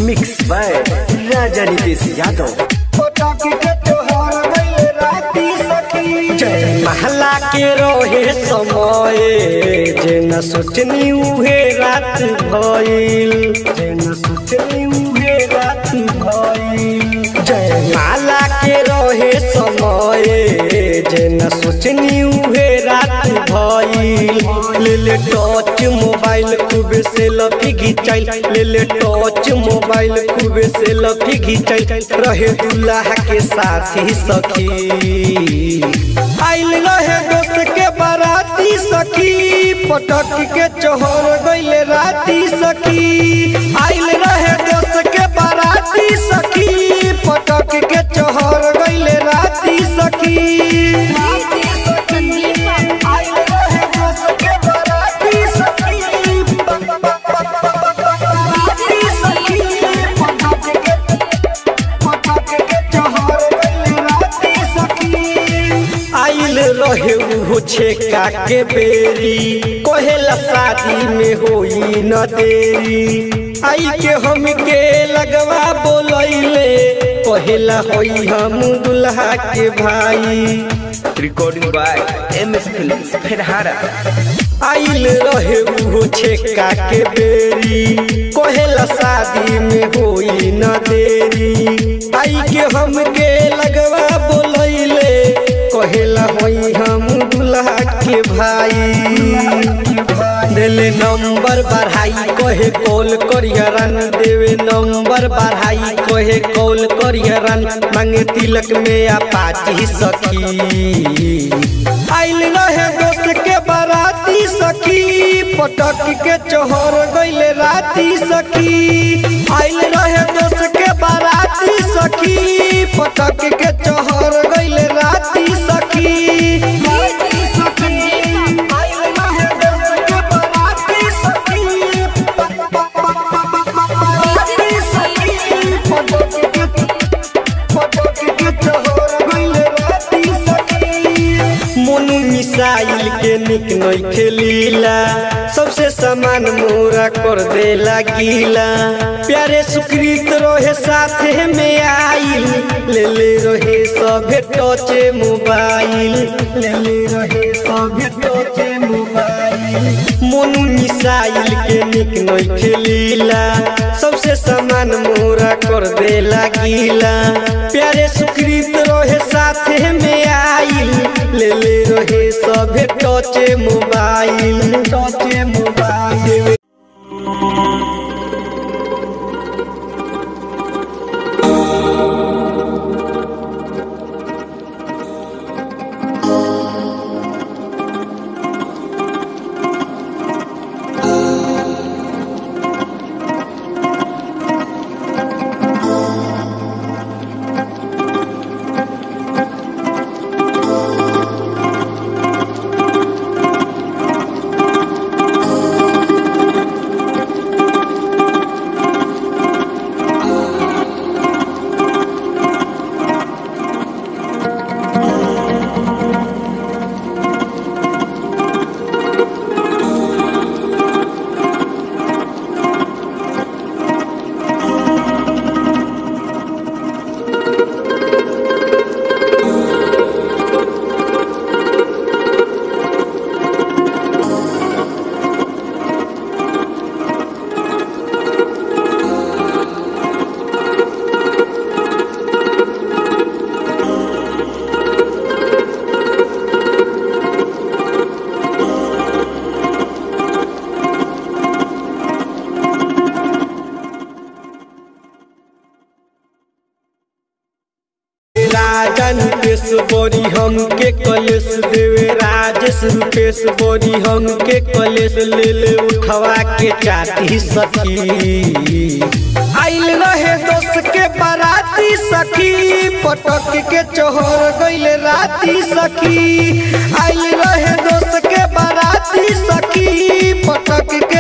mix by Raja Nitesh Yadav जय महला के रोहे समय जे न सोचनी उहे रात भइल जे न सोचनी उहे रात भइल जय माला के रोहे समय जे न सोचनी उहे रात भइल ले ले टच मोबाइल खूब से लफी घिचाइल ले ले टच मोबाइल खूब से लफी घिचाइल रहे दुल्हा के साथी सखी आइल रहे दोस्त के बाराती सखी पटक के चोहर गइले राती सखी आइल रहे दोस्त के बाराती सखी पटक के चोहर गइले राती सखी आइल रहे दोस्त के बाराती सखी बाराती सखी पटक के पटक के चोहर गइले राती सखी आइल रहे उहो छेका के बेरी कहेला शादी में होई न देरी आई के हम के लगवा बोलैले कहेला होई हम दुल्हा के भाई recording by M S film फेरहारा आइल रहे उहो छेका के बेरी कहेला शादी में होई न देरी आई के हम के लगवा बोलैले कहेला होई हम दुल्हा के भाई देले नंबर बढ़ाई कहे कॉल करियरन देवे नंबर बढ़ाई कहे कॉल करियरन मांगे तिलक में अपाची सखी आइल रहे दोस्त के बाराती सखी पटक के चोहर गइले राती सखी आइल रहे दोस्त के बाराती सखी पटक के चोहर गइले राती सखी आइल रहे दोस्त के बाराती सखी बाराती सखी पटक के पटक के चोहर गइले राती सखी मोनू मिसाइल के निक नई खेलीला सबसे सामान मोरा कर देला गीला प्यारे सुकृत रहे साथे में आइल ले ले रहे सभे टचे मोबाइल ले ले रहे सभे टचे मोबाइल मोनू मिसाइल के निक नई खेलीला सबसे सामान मोरा कर देला गीला प्यारे सुकृत रहे साथे में आइल ले ले रहे सभे टचे मोबाइल टचे मोबाइल राजन पेश बोरी हम के कलेश देवे राजेश रूपेश बोरी हम के कलेश ले ले उठवा के चाटी सखी आइल रहे दोस्त के बाराती सखी पटक के चोहर गइले राती सखी आइल रहे दोस्त के बाराती सखी पटक